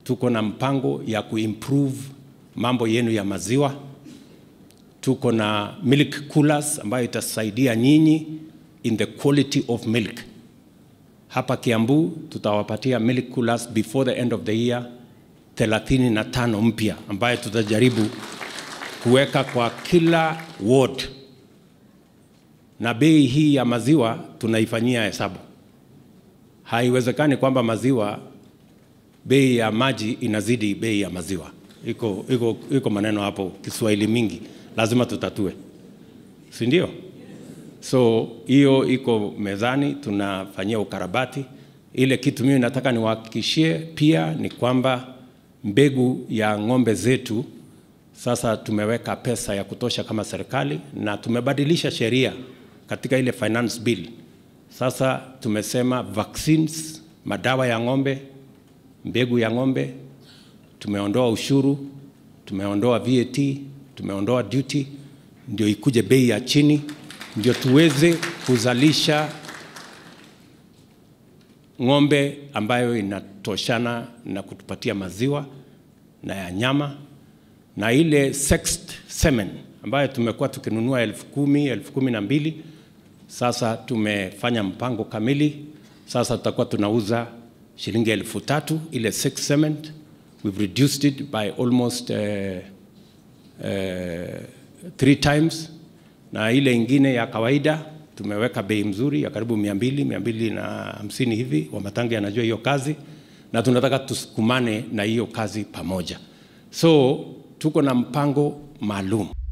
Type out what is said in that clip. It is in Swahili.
tuko na mpango ya kuimprove mambo yenu ya maziwa. Tuko na milk coolers ambayo itasaidia nyinyi in the quality of milk. Hapa Kiambu tutawapatia milk coolers before the end of the year 35 mpya ambayo tutajaribu kuweka kwa kila ward, na bei hii ya maziwa tunaifanyia hesabu. Haiwezekani kwamba maziwa bei ya maji inazidi bei ya maziwa. Iko, iko, iko maneno hapo Kiswahili mingi, lazima tutatue, si ndio? So hiyo iko mezani, tunafanyia ukarabati. Ile kitu mimi nataka niwahakikishie pia ni kwamba mbegu ya ng'ombe zetu sasa tumeweka pesa ya kutosha kama serikali, na tumebadilisha sheria katika ile finance bill. Sasa tumesema vaccines, madawa ya ng'ombe, mbegu ya ng'ombe, tumeondoa ushuru, tumeondoa VAT, tumeondoa duty, ndio ikuje bei ya chini, ndio tuweze kuzalisha ng'ombe ambayo inatoshana na kutupatia maziwa na ya nyama na ile sexed semen ambayo tumekuwa tukinunua elfu kumi elfu kumi na mbili sasa tumefanya mpango kamili. Sasa tutakuwa tunauza shilingi elfu tatu ile sexed semen. We've reduced it by almost uh, uh, three times, na ile ingine ya kawaida tumeweka bei mzuri ya karibu mia mbili mia mbili na hamsini hivi. Wamatangi anajua hiyo kazi, na tunataka tusukumane na hiyo kazi pamoja, so tuko na mpango maalum.